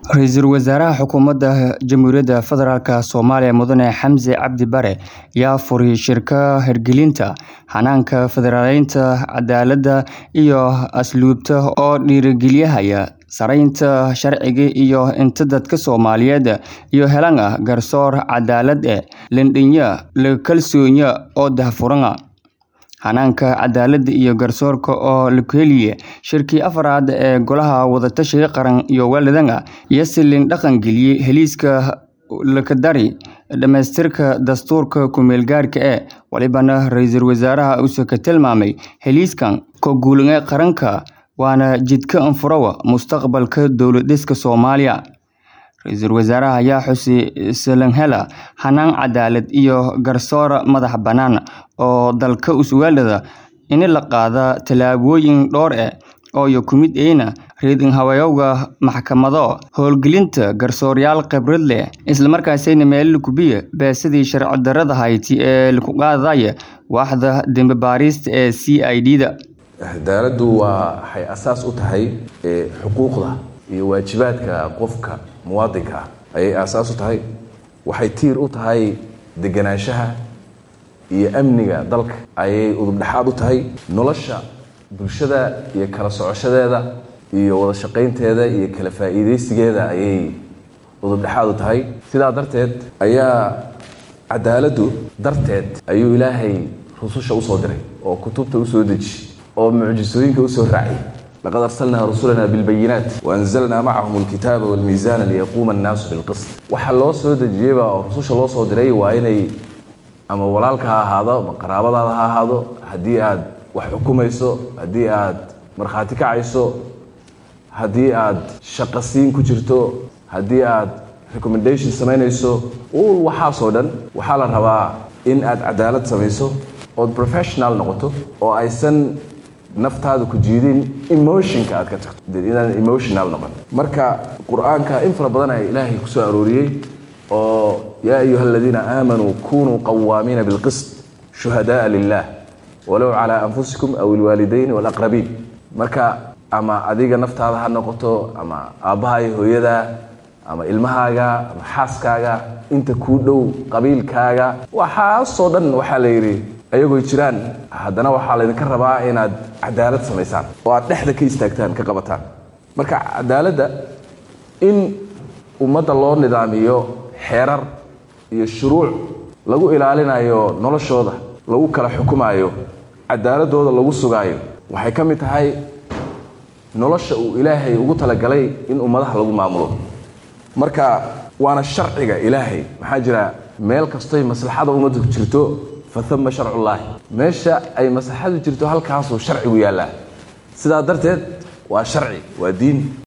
Ra'iisul Wasaaraha Xukuumadda Jamhuuriyadda Federaalk Soomaaliya Mudane Xamse Cabdi Bare ayaa furay shirka hirgelinta hanaanka federaaleynta cadaaladda iyo asluubta oo dhiirrigelinaya saraynta sharciga iyo in dadka Soomaaliyeed iyo helaan garsoor cadaalad ah, lendhinya, la kalsooniya oo daahfuran. Hanaanka cadaaladda iyo garsoorka oo la heliyay shirkii afraad ee Golaha Wada-tashiga Qaran iyo Waalidnimada iyo si la dhaqangeliyay heshiiska lakadari dhamaystirka dastuurka ku-meelgaarka ah, walibana ra'iisul wasaaraha uu ka tilmaamay heshiiskan ka guulka qaranka waana jidka furaha mustaqbalka dowlad-dhiska Soomaaliya. Ra'iisul wasaaraha ayaa xusay si la helo hannaan cadaalad iyo garsoor madax bannaan oo dalka u su'aalada in la qaado tallaabooyin dhowr ah oo ka mid ah raadin habayowga maxkamado, howlgelinta garsoorayaal khibrad leh, isla markaana meel ku biya baasidii sharci darrada ahayd ee lagu qaadaya waaxda dambi baarista ee CID-da. cadaaladdu waa waxay asaas u tahay xuquuqda iyo waajibaadka qofka muwaadinka ah ayay aasaas u tahay waxay tiir u tahay deganaanshaha iyo amniga dalka ayay udubdhexaad u tahay nolosha bulshada iyo kala socoshadeeda iyo wada shaqaynteeda iyo kala faa'iidaysigeeda ayay udubdhexaad u tahay sidaa darteed ayaa cadaaladdu darteed ayuu ilaahay rususha usoo diray oo kutubta usoo deji oo mucjisooyinka usoo raacay laqad arsalnaa rusulana bilbayinaat waanzalnaa macahum alkitaaba walmiisaana liyaquuma annaasu bilqist waxa loo soo dejiyeyba oo rususha loo soo diray waa inay ama walaalka ha ahaado ama qaraabadaada ha ahaado haddii aad wax xukumayso haddii aad markhaati kacayso haddii aad shaqasiin ku jirto haddii aad recommendation samaynayso ul waxaasoo dhan waxaa la rabaa in aad cadaalad samayso ood professional noqoto oo aysan naftaada ku jiidin emotionka aad ka tagto inaan emotional noqon marka qur-aanka in fara badan ayaa ilaahay ku soo arooriyey oo yaa ayuha aladiina aamanuu kunuu qawaamiina bilqist shuhadaaa lilah walow calaa anfusikum aw ilwaalidayn walaqrabiin marka ama adiga naftaada ha noqoto ama aabbaha iyo hooyada ama ilmahaaga ama xaaskaaga inta kuu dhow qabiilkaaga waxaasoo dhan waxaa la yidhi ayagoo jiraan haddana waxaa laydinka rabaa inaad cadaalad samaysaan oo aad dhexda ka istaagtaan ka qabataan marka cadaaladda in ummadda loo nidaamiyo xeerar iyo shuruuc lagu ilaalinayo noloshooda lagu kala xukumaayo cadaaladooda lagu sugaayo waxay ka mid tahay nolosha uu ilaahay ugu talagalay in ummadaha lagu maamulo marka waana sharciga ilaahay maxaa jira meel kastoy maslaxada ummadda ku jirto faama sharcullaahi meesha ay maslaxadu jirto halkaasuu sharcigu yaallaa sidaa darteed waa sharci waa diin